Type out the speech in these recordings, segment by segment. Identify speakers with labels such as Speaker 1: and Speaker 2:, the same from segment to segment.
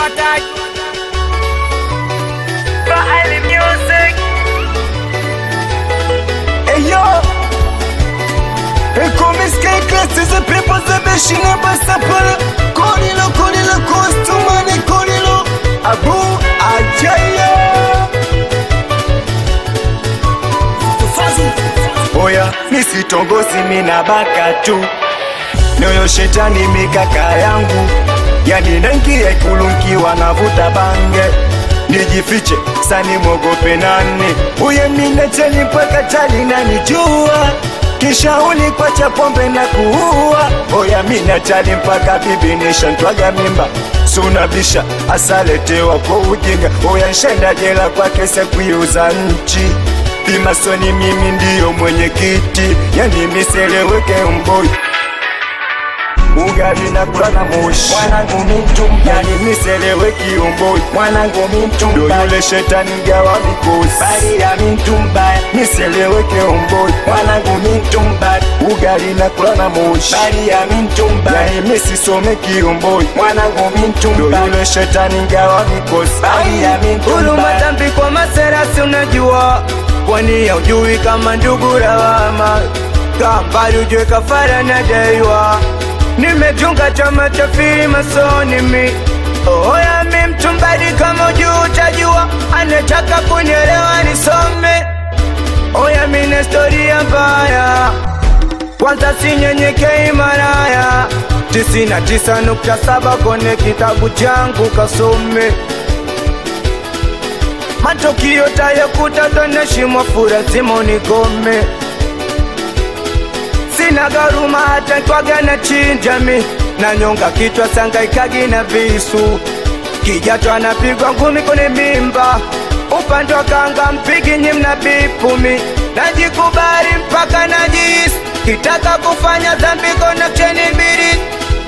Speaker 1: hataki
Speaker 2: Bahari Music.
Speaker 3: Hey yo, hey come sky class is a people the best in a basapara. Korilo, korilo, kostumane, korilo. Abu Ajaya. Oya, nisitongozi mina baka tu. Nyoyo shetani mikaka yangu. Yani naingia ikulu nkiwa navuta bange nijifiche sani mwogope nani uye minacheni mpaka tali nanijua kisha ulikwacha pombe na kuua oya minachali mpaka bibi nishantwaga mimba sunabisha asaletewa kwa ujinga oya nshenda jela kwa kese kuiuza nchi pimasoni mimi ndiyo mwenyekiti yani miseleweke mboi ugali na kula na moshi mwanangu mimtumba yani miselewe kiomboi mwanangu mimtumba ndo yule shetani gawa mikosi bali ya mimtumba miselewe kiomboi mwanangu mimtumba ugali na kula na moshi bali ya mimtumba yani misisome kiomboi mwanangu mimtumba ndo yule shetani gawa mikosi bali ya
Speaker 2: Huruma
Speaker 3: mimtumba
Speaker 2: dhambi kwa maserasi unajua kwani haujui kama ndugu lawama kambali ujue kafara na daiwa nimetunga chama cha filimasoni mi oya mi mtumbadi kama ujuu utajua anataka kunielewa nisome oya mi na historia mbaya kwanza sinyenyekei maraya tisina tisa nukta saba kwenye kitabu changu kasome matokio tayakuta toneshimwa fura zimonikome sina garuma hata twaga na chinjami na nyonga kichwa sangaikagi na visu kijato anapigwa ngumi kwenye mimba upande wa kanga mpigi nyi mna bipumi najikubali mpaka najisi kitaka kufanya dhambi koneksheni mbili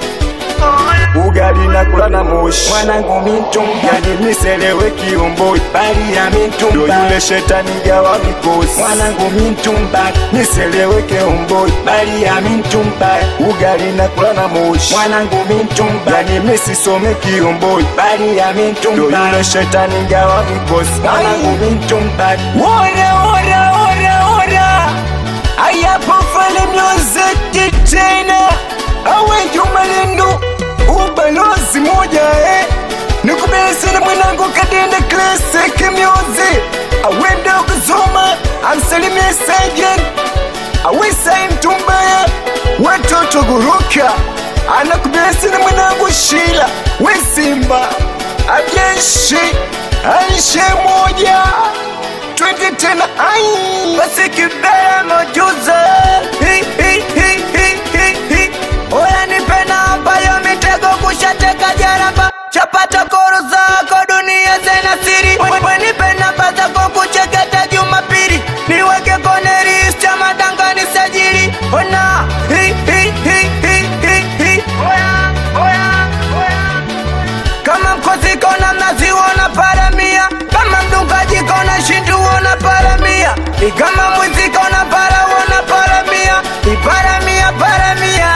Speaker 3: ugali na kula na moshi mwanangu mimtumba yani miselewe kiomboi bali ya mimtumba ndo yule shetani gawa mikosi mwanangu mimtumba miselewe kiomboi bali ya mimtumba ugali na kula na moshi mwanangu mimtumba yani misisome kiomboi bali ya mimtumba ndo yule shetani gawa mikosi mwanangu mimtumba ora ora ora ora ayapo fale music tena awe jumalendu ubalozi moja eh nikubesena mwanangu kadenda classic music awenda kusoma amsalimie sajen awesai mtumbaya watoto guruka anakubesena mwanangu shila wesimba abyeshi aishe moja twende tena ai
Speaker 2: basi kibera mojuze Hi, hi, hi, hi, hi, hi. oya nipe namba ya mitego kushateka jaramba chapata koro zako dunia zena siri We- we nipe namba zako kucheketa jumapili niweke kone list ya madanga ni sajili ona Hi, hi, hi, hi, hi, hi. Oya, oya, oya. kama mkozi kona mnazi wona paramia kama mdungaji kona shindu wona paramia ni kama mwizi kona para wona paramia ni paramia paramia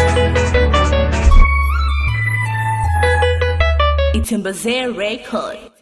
Speaker 4: Itembazee Record.